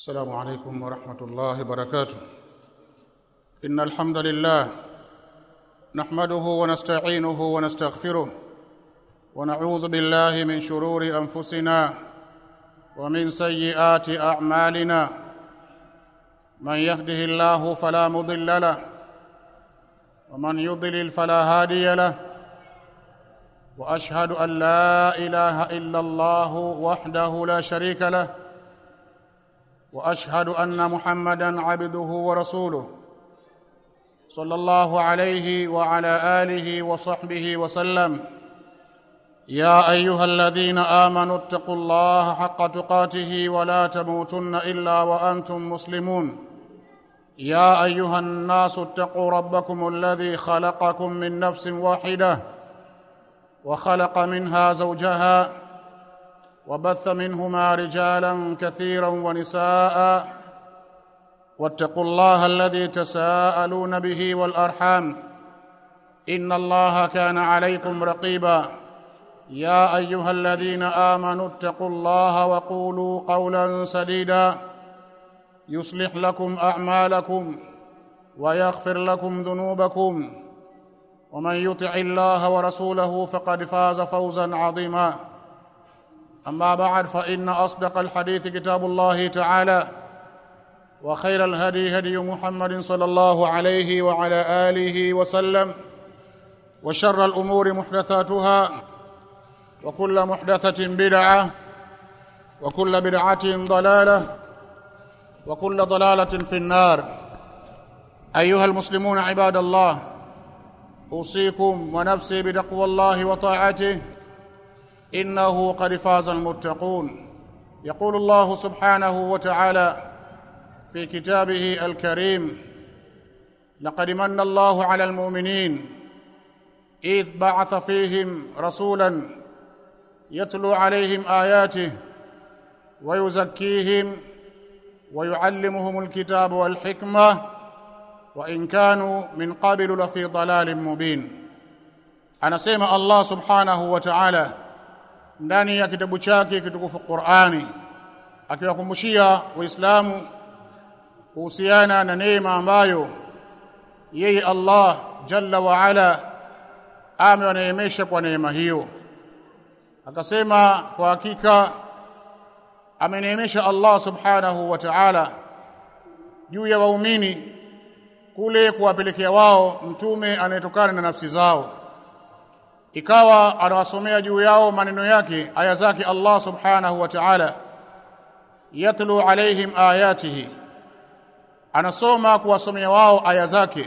السلام عليكم ورحمة الله وبركاته إن الحمد لله نحمده ونستعينه ونستغفره ونعوذ بالله من شرور أنفسنا ومن سيئات أعمالنا من يهده الله فلا مضل له ومن يضلل فلا هادي له واشهد ان لا اله الا الله وحده لا شريك له واشهد ان محمدا عبده ورسوله صلى الله عليه وعلى اله وصحبه وسلم يا ايها الذين امنوا اتقوا الله حق تقاته ولا تموتن الا وانتم مسلمون يا ايها الناس اتقوا ربكم الذي خلقكم من نفس واحده وخلق منها زوجها وبث منهما رجالا كثيرا ونساء واتقوا الله الذي تساءلون به والارحام ان الله كان عليكم رقيبا يا ايها الذين امنوا اتقوا الله وقولوا قولا سديدا يصلح لكم اعمالكم ويغفر لكم ذنوبكم ومن يطع الله ورسوله فقد فاز فوزا عظيما اما بعد فان اصدق الحديث كتاب الله تعالى وخير الهدي هدي محمد صلى الله عليه وعلى اله وسلم وشر الامور محدثاتها وكل محدثه بدعه وكل بدعه ضلاله وكل ضلاله في النار ايها المسلمون عباد الله اوصيكم ونفسي بتقوى الله وطاعته انه قد فاز المتقون يقول الله سبحانه وتعالى في كتابه الكريم لقد من الله على المؤمنين اذ بعث فيهم رسولا يتلو عليهم اياته ويزكيهم ويعلمهم الكتاب والحكمه وان كانوا من قبل لفي ضلال مبين anasema Allah subhanahu wa ta'ala ndani ya kitabu chake kitukufu Qur'ani akiwakumbushia waislamu kuhusiana na neema ambayo yeye Allah jalla wa ala amewaneemesha kwa neema hiyo akasema kwa hakika ameneemesha Allah subhanahu wa ta'ala juu ya waumini kule kuwapelekea wao mtume anayetokana na nafsi zao ikawa anawasomea juu yao maneno yake aya zake Allah subhanahu wa ta'ala yatlu alaihim ayatihi anasoma kuwasomea wao aya zake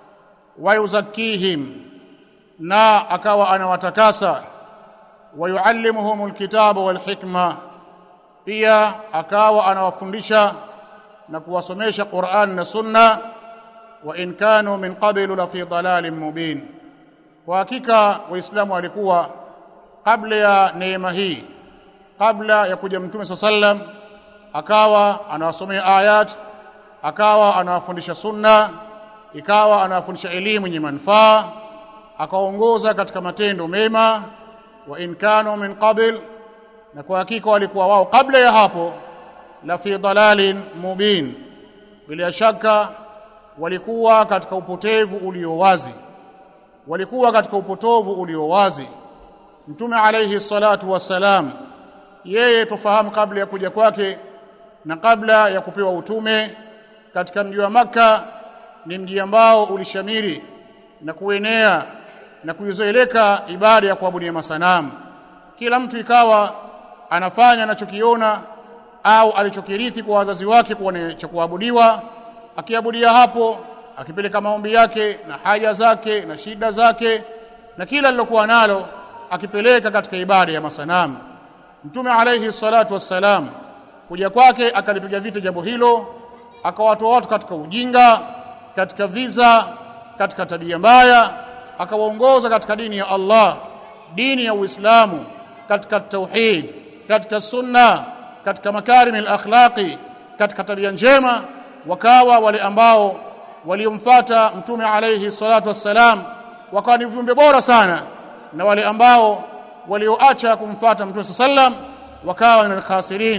wayuzakihim na akawa anawatakasa wayuallimuhum alkitaba walhikma pia akawa anawafundisha na kuwasomesha Qur'an na Sunna wa in kanu min qablu la fi dalalin mubin kwa hakika waislamu walikuwa kabla ya neema hii kabla ya kuja mtume sallam akawa anawasomea ayat akawa anawafundisha sunna ikawa anawafundisha elimu yenye manufaa akaongoza katika matendo mema wa in kanu min qabl na kwa hakika walikuwa wao kabla ya hapo la fi dalalin mubin bila shaka walikuwa katika upotevu ulio wazi walikuwa katika upotovu ulio wazi mtume alayhi salatu wassalam yeye tufahamu kabla ya kuja kwake na kabla ya kupewa utume katika mji wa maka ni mji ambao ulishamiri na kuenea na kuizoeleka ibada ya kuabudia masanamu kila mtu ikawa anafanya anachokiona au alichokirithi kwa wazazi wake kuwa cha kuabudiwa akiabudia hapo akipeleka maombi yake na haja zake na shida zake na kila lilokuwa nalo akipeleka katika ibada ya masanamu mtume alayhi salatu wassalam kuja kwake akalipiga vita jambo hilo akawatoa watu katika ujinga katika viza katika tabia mbaya akawaongoza katika dini ya Allah dini ya Uislamu katika tauhid katika sunna katika makarim al-akhlaqi katika tabia njema wakawa wale ambao waliomfuata mtume alayhi salatu wassalam wakawa ni viumbe bora sana na wale ambao walioacha kumfuata mtume sallam wakawa ni khasirin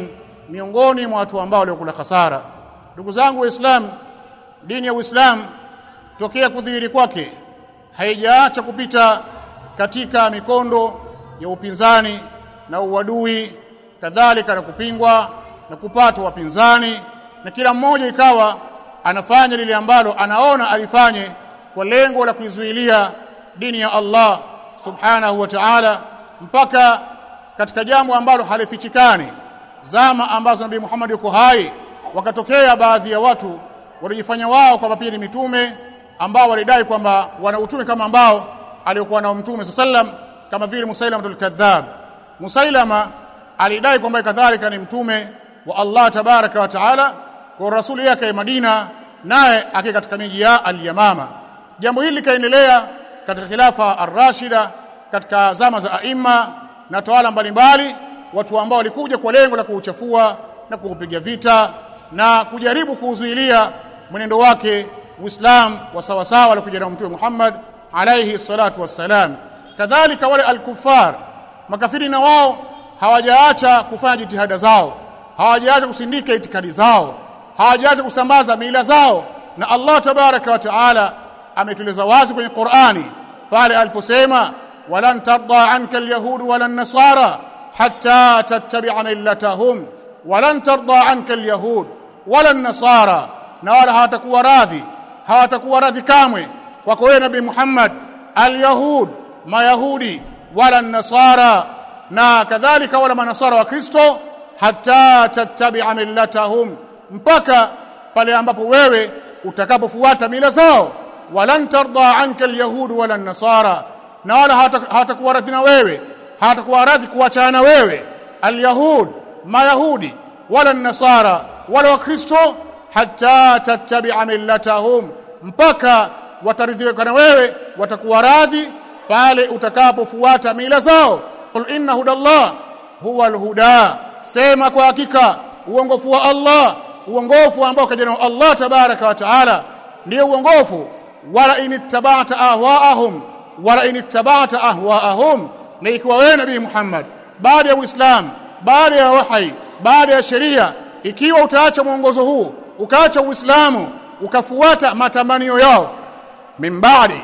miongoni mwa watu ambao waliokula hasara ndugu zangu waislamu dini ya uislamu tokea kudhihiri kwake haijaacha kupita katika mikondo ya upinzani na uadui kadhalika na kupingwa na kupatwa wapinzani na kila mmoja ikawa anafanya lile ambalo anaona alifanye kwa lengo la kuizuilia dini ya Allah subhanahu wa ta'ala mpaka katika jambo ambalo halifichikani zama ambazo Nabii Muhammad yuko hai wakatokea baadhi ya watu walijifanya wao kwamba pia ni mitume ambao walidai kwamba wana utume kama ambao aliokuwa nao mtume sallam kama vile Musailama al-Kadhab Musailama alidai kwamba kadhalika ni mtume wa Allah tabaraka wa taala kwa rasuli yake Madina naye akiwa katika miji ya al-Yamama jambo hili likaendelea katika khilafa ar-Rashida katika zama za aima na tawala mbalimbali watu ambao walikuja kwa lengo la kuuchafua na kuupiga vita na kujaribu kuuzuilia mwenendo wake Uislamu wa sawa sawa alikuja na Mtume Muhammad alayhi salatu wassalam kadhalika wale al-kuffar makafiri na wao hawajaacha kufanya jitihada zao hawajaacha kusindika itikadi zao hawajaacha kusambaza mila zao na Allah tabaraka wa taala ametueleza wazi kwenye Qur'ani pale aliposema walan tarda anka alyahud wala nasara hatta tattabi'a millatahum walan tarda anka alyahud wala nasara na wala hawatakuwa radhi hawatakuwa radhi kamwe kwako wewe nabii Muhammad alyahud mayahudi wala nasara na kadhalika wala manasara wa Kristo hatta tattabi'a millatahum mpaka pale ambapo wewe utakapofuata mila zao walan tarda anka alyahud wala nasara na wala hawatakuwa radhi na wewe hawatakuwa radhi kuachana na wewe alyahud mayahudi wala nasara wala wakristo hatta tattabi'a millatahum mpaka wataridhika na wewe watakuwa radhi pale utakapofuata mila zao qul inna hudallah huwa alhuda sema kwa hakika uongofu wa Allah uongofu ambao kaja na Allah tabaraka wa taala ndio uongofu wala inittaba'ta ahwaahum wala inittaba'ta ahwaahum na ikiwa wewe nabii Muhammad baada ya Uislamu baada ya wahi baada ya sheria ikiwa utaacha mwongozo huu ukaacha Uislamu ukafuata matamanio yao min baadi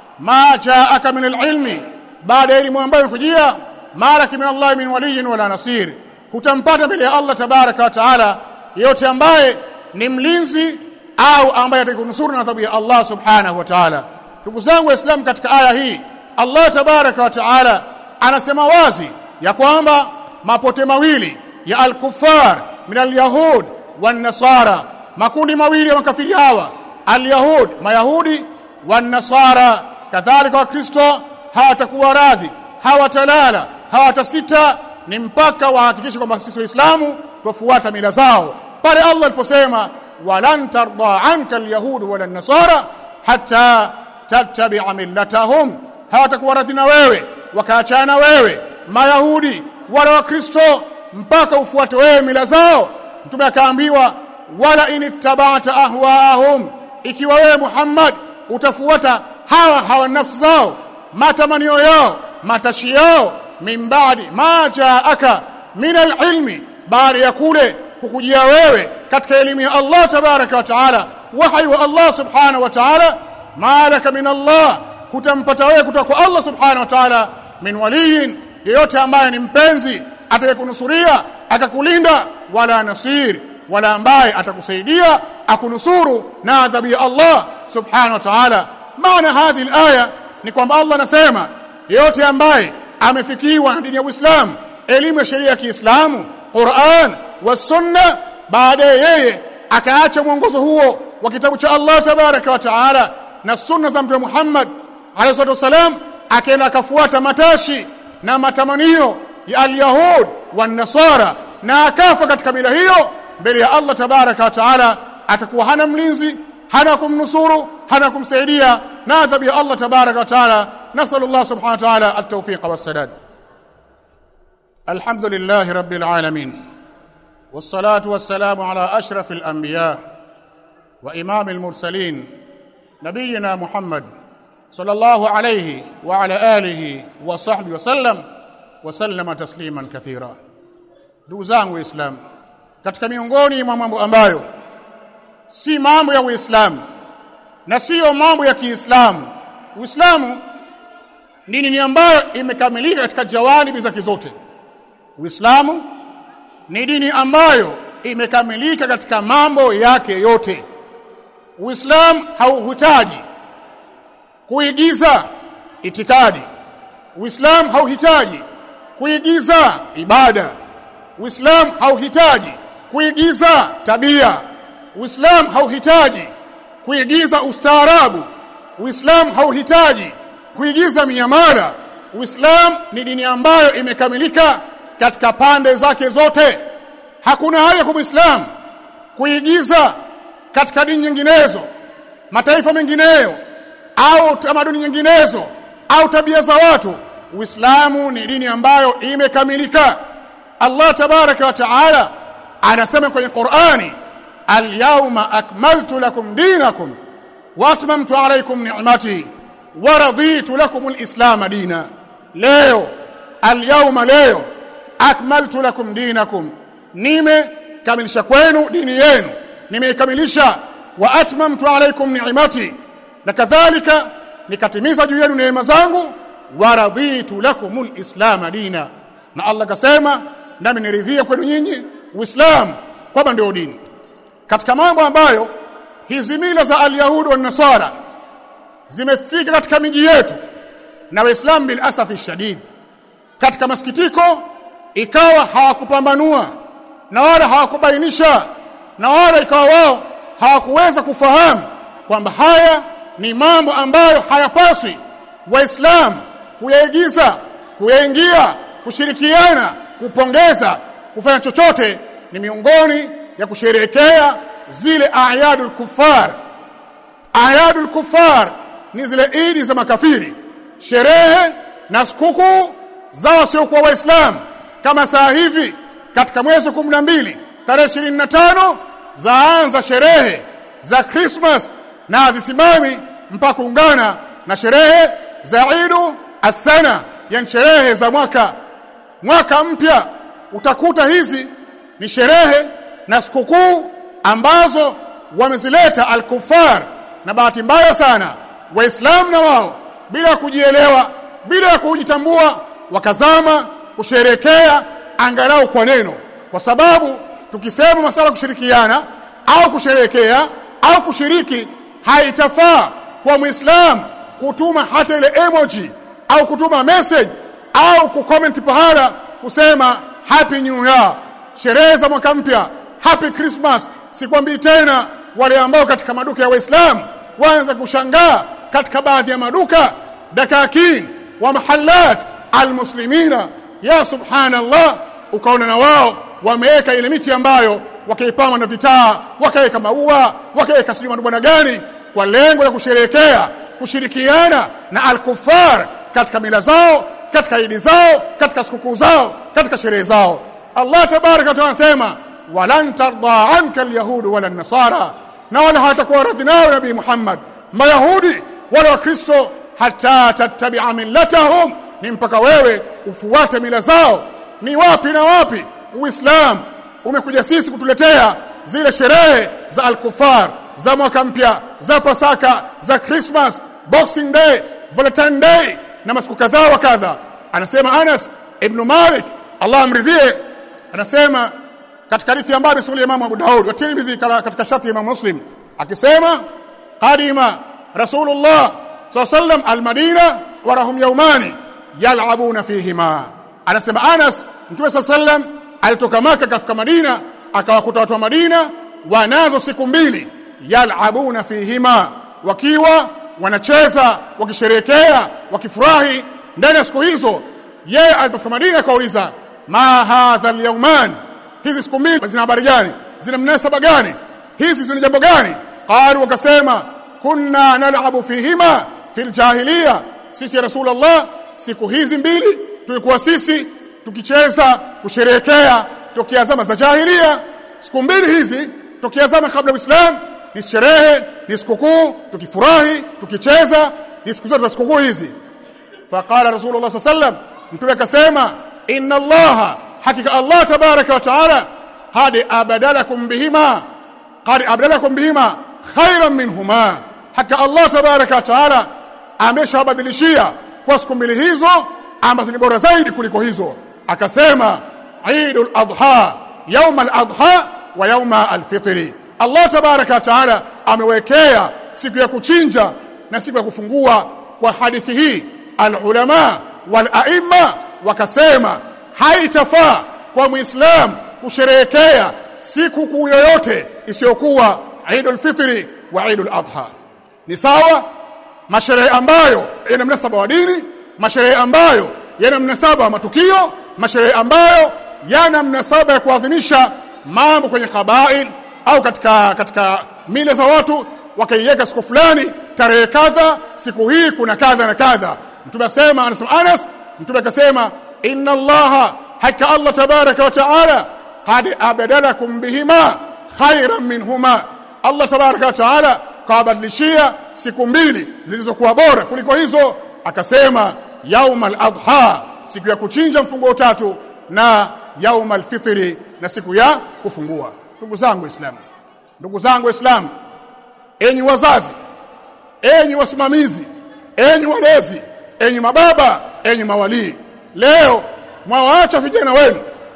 ma jaaka min alilmi baada ya elimu ambayo kujia malaki min Allah min waliyin wala nasir hutampata mbele ya Allah tabaraka wa taala yote ambaye ni mlinzi au ambaye atakunusuru na adhabu ya Allah subhanahu wa ta'ala ndugu zangu waislamu katika aya hii Allah tabaraka wa taala anasema wazi ya kwamba mapote mawili ya al-kuffar min al-yahud wan-nasara makundi mawili ya makafiri hawa al-yahud mayahudi wan-nasara kadhalika wakristo hawatakuwa radhi hawatalala hawatasita ni mpaka wahakikishe kwamba sisi waislamu tufuata mila zao pale Allah aliposema walan tarda anka alyahud wala nasara hatta tattabi'a millatahum hawatakuwa radhi na wewe wakaachana wewe mayahudi wala wakristo mpaka ufuate wewe mila zao mtume akaambiwa wala inittaba'ta ahwaahum ikiwa wewe Muhammad utafuata hawa hawa nafsi zao matamanio yao matashi yao min baadi ma jaaka min alilmi baada ya kule kukujia wewe katika elimu ya Allah tabaraka wa taala wahi wa Allah subhanahu wa taala malaka min Allah hutampata wewe kutoka kwa Allah subhanahu wa taala min waliyin yeyote ambaye ni mpenzi atakayekunusuria akakulinda wala nasir wala ambaye atakusaidia akunusuru na adhabu ya Allah subhanahu wa ta'ala maana hadhi alaya ni kwamba Allah anasema yeyote ambaye amefikiwa na dini ya Uislamu elimu ya sheria ya Kiislamu Qur'an wa Sunna baadaye yeye akaacha mwongozo huo wa kitabu cha Allah tabaraka wa taala na sunna za Mtume Muhammad alayhi salatu wasalam akaenda akafuata matashi na matamanio ya alyahud wa nasara na akafa katika mila hiyo mbele ya Allah tabaraka wa taala atakuwa hana mlinzi hana kumnusuru hana kumsaidia na adhabu ya Allah tabaraka wa taala nasallu Allah subhanahu wa taala at-tawfiq was-sadad alhamdulillah rabbil alamin والصلاه والسلام على اشرف الانبياء وامام المرسلين نبينا محمد صلى الله عليه وعلى اله وصحبه وسلم وسلم تسليما كثيرا ndugu zangu waislamu katika miongoni mwa mambo ambayo si mambo ya Uislamu na siyo mambo ya Kiislamu. Uislamu dini ni ambayo imekamilika katika jawanibi zake zote. Uislamu ni dini ambayo imekamilika katika mambo yake yote. Uislamu hauhitaji kuigiza itikadi. Uislamu hauhitaji kuigiza ibada. Uislamu hauhitaji kuigiza tabia. Uislamu hauhitaji kuigiza ustaarabu. Uislamu hauhitaji kuigiza miamala. Uislamu ni dini ambayo imekamilika katika pande zake zote. Hakuna haja kwa Muislamu kuigiza katika dini nyinginezo, mataifa mengineyo au tamaduni nyinginezo au tabia za watu. Uislamu ni dini ambayo imekamilika. Allah tabaraka wa taala anasema kwenye Qur'ani, al-yawma akmaltu lakum dinakum wa atmamtu alaykum ni'mati wa raditu lakum al-islam dina. Leo al-yawma, leo akmaltu lakum dinakum, nimekamilisha kwenu dini yenu, nimeikamilisha. Wa atmamtu alaykum ni'mati, na kadhalika nikatimiza juu yenu neema zangu. Wa raditu lakum al-islam dina, na Allah kasema nami niridhia kwenu nyinyi Uislamu kwamba ndio dini. Katika mambo ambayo hizi mila za Alyahudi wa Nasara zimefika katika miji yetu na Waislamu bil asafi shadid, katika masikitiko, ikawa hawakupambanua na wala hawakubainisha na wala ikawa wao hawakuweza kufahamu kwamba haya ni mambo ambayo hayapaswi Waislamu kuyaigiza, kuyaingia, kushirikiana kupongeza kufanya chochote ni miongoni ya kusherehekea zile ayadul kufar. Ayadul kufar ni zile idi za makafiri, sherehe na sikukuu za wasiokuwa Waislamu. Kama saa hivi katika mwezi wa kumi na mbili tarehe ishirini na tano zaanza sherehe za Krismas na hazisimami mpaka kuungana na sherehe za Idu Assana, yani sherehe za mwaka mwaka mpya. Utakuta hizi ni sherehe na sikukuu ambazo wamezileta al-kuffar, na bahati mbaya sana Waislamu na wao bila ya kujielewa, bila ya kujitambua, wakazama kusherekea angalau kwa neno, kwa sababu tukisema masala kushirikiana au kusherekea au kushiriki, haitafaa kwa Muislamu kutuma hata ile emoji au kutuma message au kucomment pahala kusema happy new year, sherehe za mwaka mpya, happy Christmas. Sikwambii tena wale ambao katika maduka ya Waislamu waanza kushangaa katika baadhi ya maduka dakakin wa mahallat almuslimina, ya subhanallah, ukaona na wao wameweka ile miti ambayo wakaipamba na vitaa, wakaweka maua, wakaweka sijui bwana gani, kwa lengo la kusherehekea kushirikiana na alkufar katika mila zao katika idi zao katika sikukuu zao katika sherehe zao. Allah tabaraka wa taala anasema walan tarda anka alyahudu wala nasara, na wala hawatakuwa radhi nawe Nabii Muhammad Mayahudi wala Wakristo, hata tattabia millatahum, ni mpaka wewe ufuate mila zao. Ni wapi na wapi? Uislamu umekuja sisi kutuletea zile sherehe za alkufar za mwaka mpya za Pasaka za Christmas, Boxing Day, Valentine Day na masiku kadhaa wa kadha. Anasema Anas ibn Malik, Allah amridhie, anasema katika hadithi ambayo amesimulia Imam Abu Daud wa Tirmidhi katika sharti ya Imam Muslim akisema qadima Rasulullah sallallahu alayhi wasallam almadina wa lahum yawmani yal'abuna fihima. Anasema Anas, Mtume sallallahu alayhi wasallam alitoka Maka kafika Madina, akawakuta watu wa Madina wanazo siku mbili, yal'abuna fihima, wakiwa wanacheza wakisherehekea wakifurahi ndani ya siku hizo. Yeye alipofika Madina akauliza, ma hadha alyawman, hizi siku mbili zina habari gani? Zina mnasaba gani? Hizi zina jambo gani? Qalu, wakasema kunna nalabu fihima fil jahiliya, sisi ya Rasulullah, siku hizi mbili tulikuwa sisi tukicheza kusherehekea tokea zama za jahiliya. Siku mbili hizi tokea zama kabla Uislamu ni sherehe, ni sikukuu, tukifurahi, tukicheza, ni siku zote za sikukuu hizi. Faqala Rasulullah sallallahu alaihi wasallam, mtume akasema, inna Allaha, hakika Allah tabaraka wa taala, qad abadalakum bihima qad abdalakum bihima khairan minhuma haka Allah tabaraka wa taala ameshawabadilishia kwa siku mbili hizo ambazo ni bora zaidi kuliko hizo akasema Eidul Adha يوم الأضحى ويوم الفطر Allah tabaraka wa taala amewekea siku ya kuchinja na siku ya kufungua kwa hadithi hii alulama walaima wakasema haitafaa kwa muislam kusherehekea siku kuu yoyote isiyokuwa Eidul Fitri wa Eidul Adha ni sawa masherehe ambayo yana mnasaba wa dini masherehe ambayo yana mnasaba wa matukio masherehe ambayo yana mnasaba ya kuadhimisha mambo kwenye kabail au katika katika mila za watu wakaiweka siku fulani tarehe kadha siku hii kuna kadha na kadha mtume asema anasema Anas mtume akasema inna allaha haka Allah tabaraka wa taala qad abadalakum bihima khairan minhuma Allah tabaraka wa taala kawabadilishia siku mbili zilizokuwa bora kuliko hizo akasema yaumal adha siku ya kuchinja mfungo tatu na yaumal fitri na siku ya kufungua ndugu zangu waislamu ndugu zangu waislamu enyi wazazi enyi wasimamizi enyi walezi enyi mababa enyi mawalii leo mwawaacha vijana wenu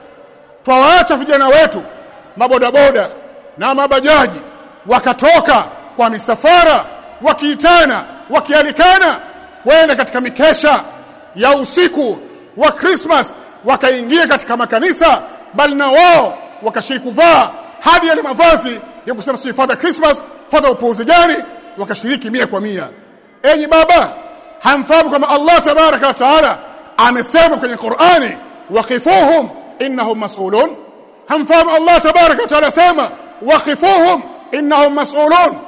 twawaacha vijana wetu mabodaboda na mabajaji wakatoka kwa misafara wakiitana wakialikana kwenda katika mikesha ya usiku wa Christmas wakaingia katika makanisa bali na wao wakashiriki kuvaa hadi yale mavazi ya kusema si father Christmas father upuuzi gani wakashiriki mia kwa mia enyi baba hamfahamu kama Allah tabaraka wa taala amesema kwenye Qur'ani waqifuhum innahum mas'ulun hamfahamu Allah tabaraka wa taala sema waqifuhum innahum mas'ulun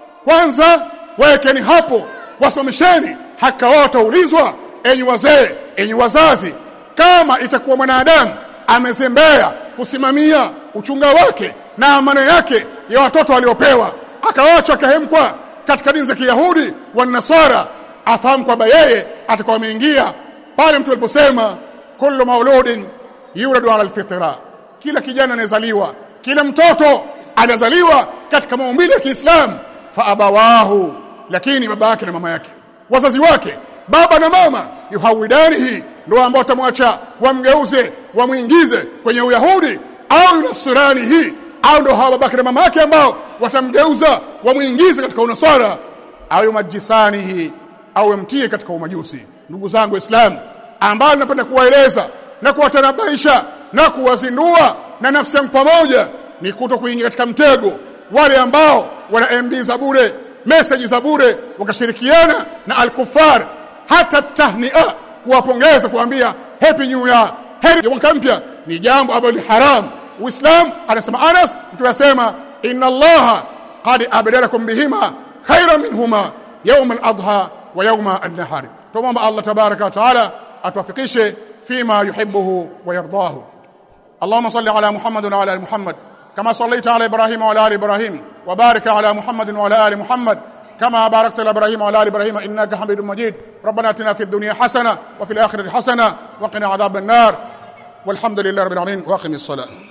kwanza wekeni hapo wasimamisheni haka wao wataulizwa enyi wazee enyi wazazi kama itakuwa mwanadamu amezembea kusimamia uchunga wake na amana yake ya watoto waliopewa akawacha kahemkwa katika dini za Kiyahudi wa Nasara afahamu kwamba yeye atakuwa ameingia pale mtu aliposema kullu mauludin yuladu ala alfitra kila kijana anazaliwa kila mtoto anazaliwa katika maumbile ya Kiislamu fa abawahu lakini baba yake na mama yake wazazi wake baba na mama yuhawidanihi ndio ambao watamwacha wamgeuze wamwingize kwenye uyahudi au yunasirani hii au ndio hawa babake na mama yake ambao watamgeuza wamwingize katika unasara au yumajisanihi au yamtie katika umajusi ndugu zangu waislamu ambao napenda kuwaeleza na kuwatanabaisha na kuwazindua na nafsi yangu pamoja ni kuto kuingia katika mtego wale ambao wana MB za bure message za bure wakashirikiana na al-kuffar hata tahnia kuwapongeza kuambia happy new year heri mwaka mpya ni jambo ambalo ni haram uislam anasema Anas mtu anasema inna allaha qad abdalakum bihima khayran minhuma yawm al-adha wa yawm an-nahar tumomba Allah tabaraka wa taala atuwafikishe fima yuhibbuhu wa yardahu اللهم صل على محمد وعلى ال محمد كما صليت على ابراهيم وعلى ال ابراهيم وبارك على محمد وعلى ال محمد كما باركت على ابراهيم وعلى ال ابراهيم انك حميد مجيد ربنا اتنا في الدنيا حسنه وفي الاخره حسنه وقنا عذاب النار والحمد لله رب العالمين واقم الصلاه